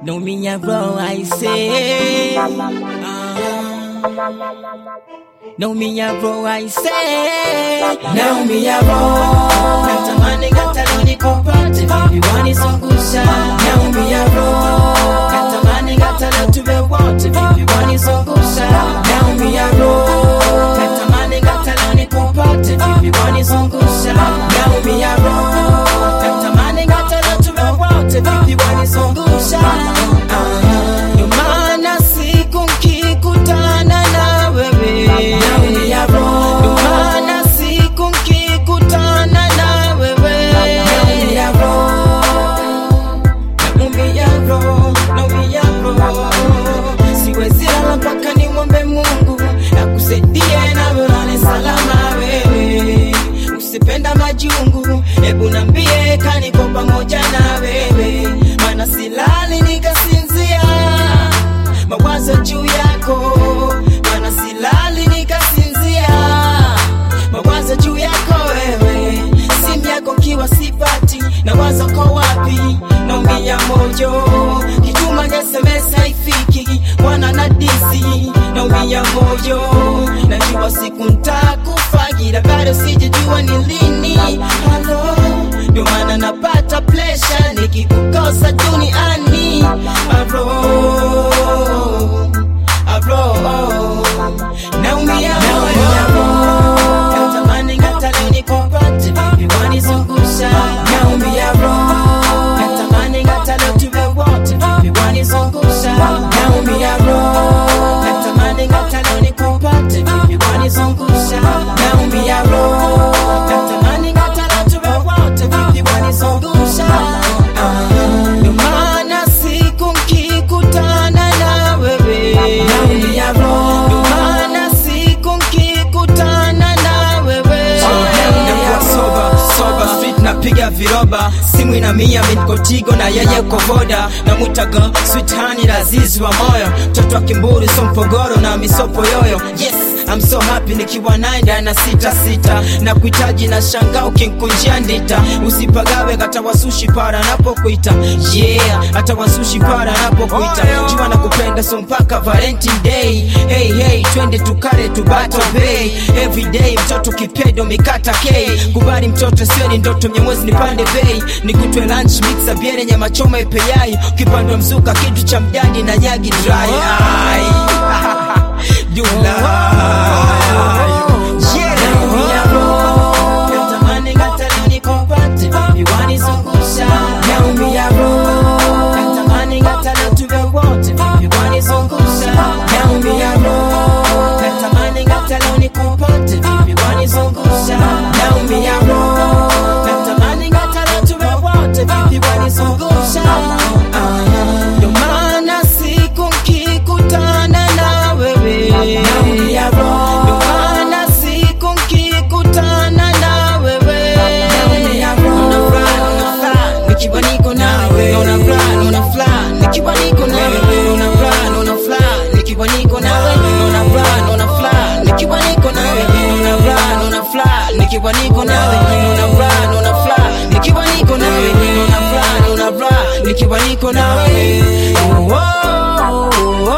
Know me a bro, I say. Uh, know me a bro, I say. Know me a bro. Natamani gata leo nikupate, baby wanizungusha. Know me a bro. Natamani gata leo tuwe wote, baby wanizungusha. Know me a bro. Natamani gata leo nikupate, baby wanizungusha. Know me a bro. Natamani gata leo tuwe wote, baby wanizungusha. Ah, Ndio maana siku nkikutana na wewe Ndio maana siku nkikutana na wewe Naumia roho, naumia roho Siwezi lala mpaka nimwombe Mungu akusaidie na ulale salama wewe Usipenda majungu, hebu nambie kaniko pamoja na wewe Maana silali nikasinzia mawazo juu yako Maana silali nikasinzia mawazo juu yako wewe simu yako kiwa sipati na wazo ko wapi naumia moyo kituma SMS haifiki wana na disi naumia moyo najua siku ntakufa ila bado sijajua ni lini halo ndio maana napata presha nikikukosa duniani aro aro naumia moyo natamani ngata leo nikupate baby wanizungusha naumia roho natamani ngata leo tuwe wote baby wanizungusha naumia roho natamani ngata leo nikupate baby wanizungusha naumia roho natamani ngata leo tuwe wote baby wanizungusha Ah, ndio maana siku nkikutana na wewe naumia roho ndio maana siku nkikutana na wewe nakuwa soba soba street napiga viroba simu ina mia minkotigo na yeye kovoda namwitaga switani lazizi wa moyo mtoto wa kimburu so mpogoro na misopo yoyo yes I'm so happy nikiwa naye ndani na sita sita na kuhitaji na shanga ukinkunjia ndita usipagawe hata wasushi para napokuita yeah hata wasushi para napokuita jua na kupenda so mpaka valentine day hey hey twende tukale tubato bay everyday mtoto kipedo mikata k kubali mtoto sio ni ndoto mnyamwezi nipande bei nikutwe lunch mixa biere nyama choma ipeyai ukipandwa mzuka kitu cha mdadi na nyagi dry Ai. Julai. Naumia roho, natamani ngata leo nikupate, baby wanizungusha. Naumia roho, natamani ngata leo tuwe wote, baby wanizungusha. Naumia roho, natamani ngata leo nikupate, baby wanizungusha. Naumia roho, natamani ngata leo tuwe wote, baby wanizungusha. Ah, Ndio maana siku nkikutana na wewe naumia roho, ndio maana siku nkikutana na wewe naumia roho, una fly, una fly, nikiwa niko nawe, una fly, una fly, nikiwa niko nawe, una fly, una fly, nikiwa niko nawe, una fly, una fly, nikiwa niko nawe, una fly, una fly, nikiwa niko nawe, una fly, una fly, nikiwa niko nawe, una fly, una fly, nikiwa niko nawe. Oh, oh, oh,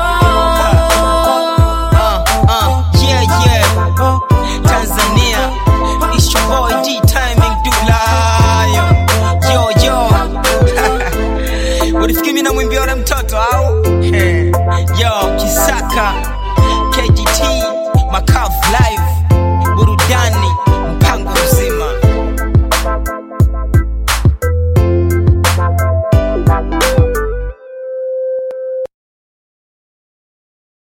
Uh, uh, yeah, yeah. Tanzania, it's your boy D Timing Dulayo. Yo, yo. Ulifikiri mimi namwimbia yule mtoto au? Yo, Kisaka, KGT, Makav Live.